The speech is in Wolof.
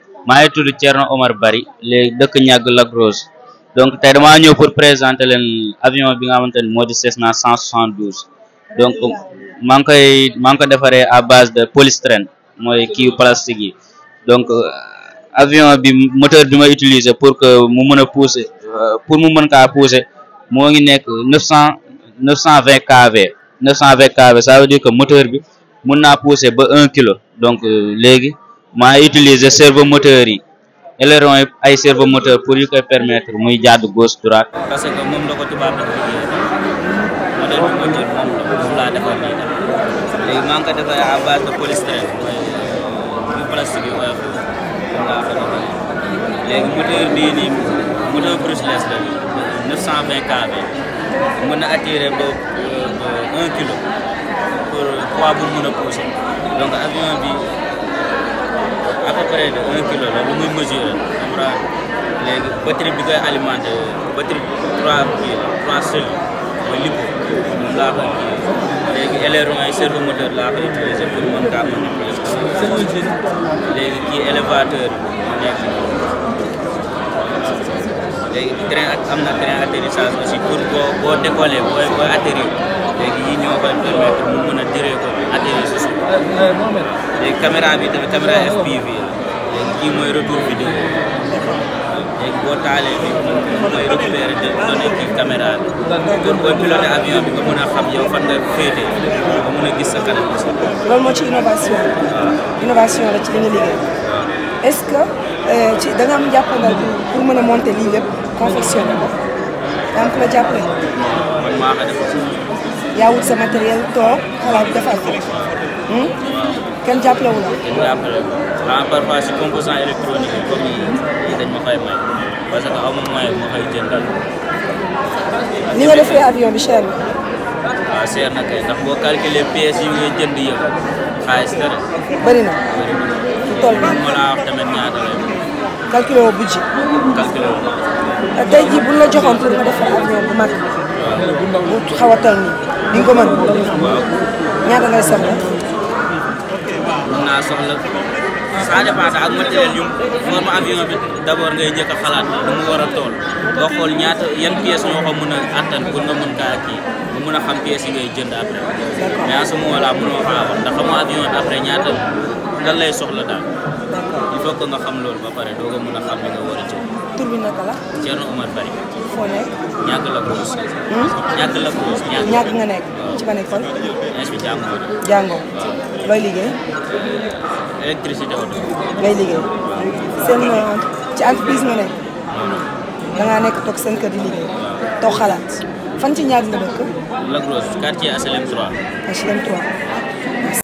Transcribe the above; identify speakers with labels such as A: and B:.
A: maa ngi tudd Thierno Omar Bari léegi dëkk ñàgg Lac Rose donc tey damaa ñëw pour présenter leen avion bi nga xamante ni moo di Cessna 172 donc maa ngi koy maa ngi ko defaree à base de polystyrène mooy kii plastique yi donc avion bi moteur bi ma utiliser pour que mu mën a pousser pour mu mën kaa pousser moo ngi nekk neuf cent neuf cent vingt kV neuf cent vingt kV ça veut dire que moteur bi mun naa pousser ba un kilo donc léegi maa utiliser servomoteur yi aileron yi ay servomoteur pour yu koy permettre muy jàdd gauche droite
B: parce que moom la ko tubaab dafa liggéey modèle bi moteur moom la moom laa defar nii tam léegi maa ngi ko defar à base de polystyrène mooy yu plastique yu oyof moom laa ko defar léegi moteur bii nii moteur brushless la nii 920 kV mën na attirer ba un kilo pour poids bu mën a pousser donc avion bi à peu près de un kilo la lu muy mesurer xam nga léegi batterie bi koy alimenté batterie trois kii la trois cellules mooy lipo moom laa koy kii léegi aileron yi servomoteur laa koy utiliser pour mën kaa manipuler léegi kii élévateur bi nekk léegi train ak am na train atterrissage aussi pour boo boo décoller booy booy atterrir léegi yi ñoo koy permettre mu mën a diree ko atterrir si suuf léegi caméra bi tamit caméra FPV la léegi kii mooy retour vidéo léegi boo taalee bi mooy récupérer données kii caméra bi pour booy piloté avion bi nga mën a xam yow fan nga féete nga mën a gis sa kanam aussi
C: loolu moo ci innovation innovation la ci li nga liggéey est-ce que ci da nga am jàppandal pour mën a monter lii lépp confectionné ko yaa ngi ko la jàppale
B: man maa ko def
C: yaa wut sa matériel toog xalaat defar ko kenn jàppale wu la
B: kenn jàppale ah parfois si composant électronique yi comme yi yi dañ ma koy may parce que aw ma moyen ma koy jëndal
C: ni nga defee avion bi cher na
B: waaw seer na kay ndax boo calculer pièces yi ngay jënd yëpp xaalis dara
C: bëri na fu toll
B: man
C: nii
B: ma laa wax tamit ñaata lay
C: calculé woo budget
B: calculer wu ma
C: tey jii buñ la joxoon pour nga defar avion bu mag bu xaw a toll nii di nga ko mën
B: waaw
C: ñaata ngay soxla
B: mun naa soxla ça dépend sax ak matériel yu forme avion bi d' abord ngay njëkk a xalaat nu mu war a tool nga xool ñaata yan pièces ñoo ko mën a attan pour nga mën kaa kii nga mën a xam pièces yi ngay jënd après mais à ce moment là mënoo xaa wax ndax xamoo avion bi après ñaata lan lay soxla daal il faut que nga xam loolu ba pare doo ko mën a xam li nga war a jënd
C: tur bi naka la
B: Thierno Omar Bari
C: foo nekk
B: ñàkk la cause ñàkk la cause ñàkk
C: ñàkk nga nekk ci ban école
B: ins bi jàngoo na
C: jàngoo looy liggéey
B: électricité auto
C: ngay liggéey seen euh, ci entreprise nga nekk da ngaa nekk toog seen kër di liggéey toog xalaat fan ci ñaar nga dëkk
B: Lac Rose quartier HLM 3
C: HLM 3